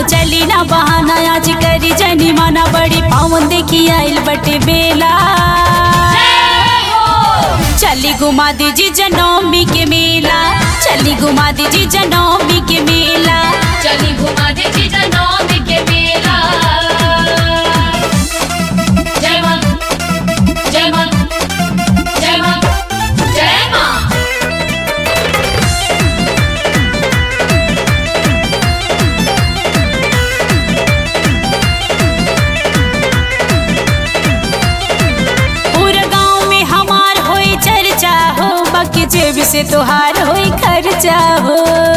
चली ना बहाना आज करी जनी माना बड़ी पावन देखी आइल बटे बेला चली घुमा दीजी जनौमी के मेला चली घुमा दीजी जनौमी के मेला चली घुमा दे जीजा नौमी के मेला जय मां जय मां जय मां जय मां पूरा गांव में हमार होई चर्चा हो बाकी जेब से तोहार होई खर्चा हो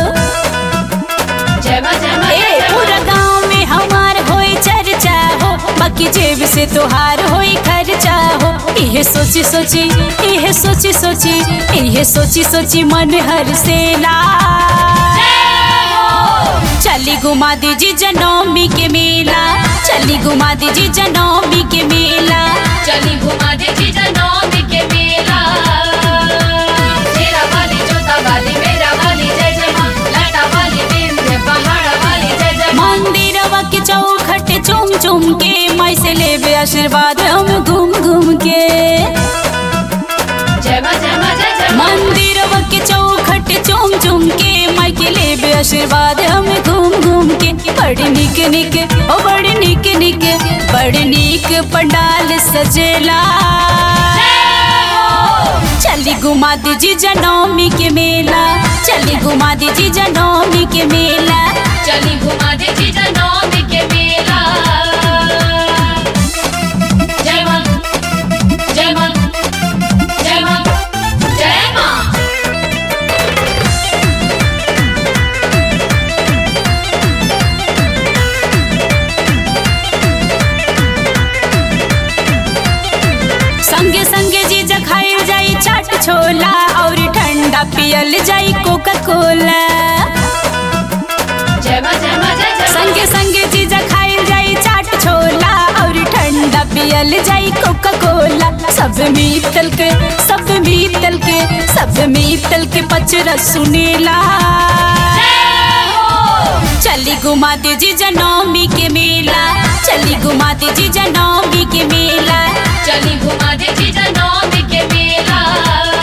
जय मां जय मां ए जय पूरा गांव में हमार होई चर्चा हो बाकी जेब से तोहार होई खर्चा हो इहे सोची सोची इहे सोची सोची इहे सोची सोची मन हर से ला चली घुमा दीजी जनौमी के मेला चली घुमा दीजी जनौमी के मेला चली घुमा दे जीजा नौमी के मेला शेरा वाली जोता वाली मेरा वाली जय जय मां लाटा वाली विंध्य पहाड़ वाली जय जय मां मंदिरवा के चौखट चुम चुम के माई से लेबे आशीर्वाद हम घूम घूम के जय मां जय मां जय जय मां मंदिरवा के चौखट चुम चुम के माई के लेबे आशीर्वाद हम घूम घूम के बड़ी निक निक ओ बड़ी निक निक बड़ी निक पंडाल सजेला चली घुमा दीजी जनौमी के मेला चली घुमा दीजी जनौमी के मेला चली घुमा दे जीजा नौमी के मेला जय मां जय मां जय मां जय मां संगे संगे जीजा खाइल जाई चाट छोला और ठंडा पियल जाई कोका कोला जय मां जय मां जय जय मां संगे संगे जीजा खाइल जाई चाट छोला और ठंडा पियल जाई कोका कोला सब मीतल के सब मीतल के सब मीतल के पचरा सुनेला चली घुमा दीजी जनौमी के मेला चली घुमा दीजी जनौमी के मेला चली घुमा दे जीजा नौमी के मेला